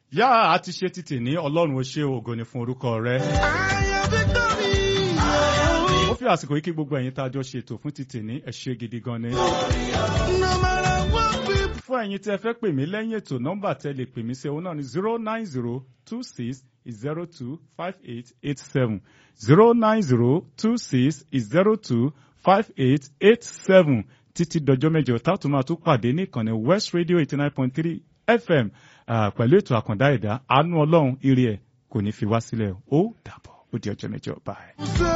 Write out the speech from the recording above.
yá a ti ṣe títì ní ọlọ́run ó ṣe ògo ni fún orúkọ rẹ. ó fi àsìkò yìí kí gbogbo ẹ̀yin tá a jọ ṣètò fún títì ní ẹ ṣé gidi gan ni. fún ẹ̀yin tí ẹ fẹ́ pè mí lẹ́yìn ètò nọ́mbà tẹ́ lè pè mí sí òun náà ni zero nine zero two six zero two five eight eight seven zero nine zero two six zero two five eight eight seven títí dọjọ́ mẹ́jọ tá a tún máa tún pàdé ní ìkànnì West Radio eighty nine point three FM ah, pẹ̀lú ètò àkàndá ẹ̀dá àánú ọlọ́run ire ẹ̀ kò ní fi wá sílẹ̀ ó dàbọ̀ ó di ọjọ́ mẹ́jọ báyìí.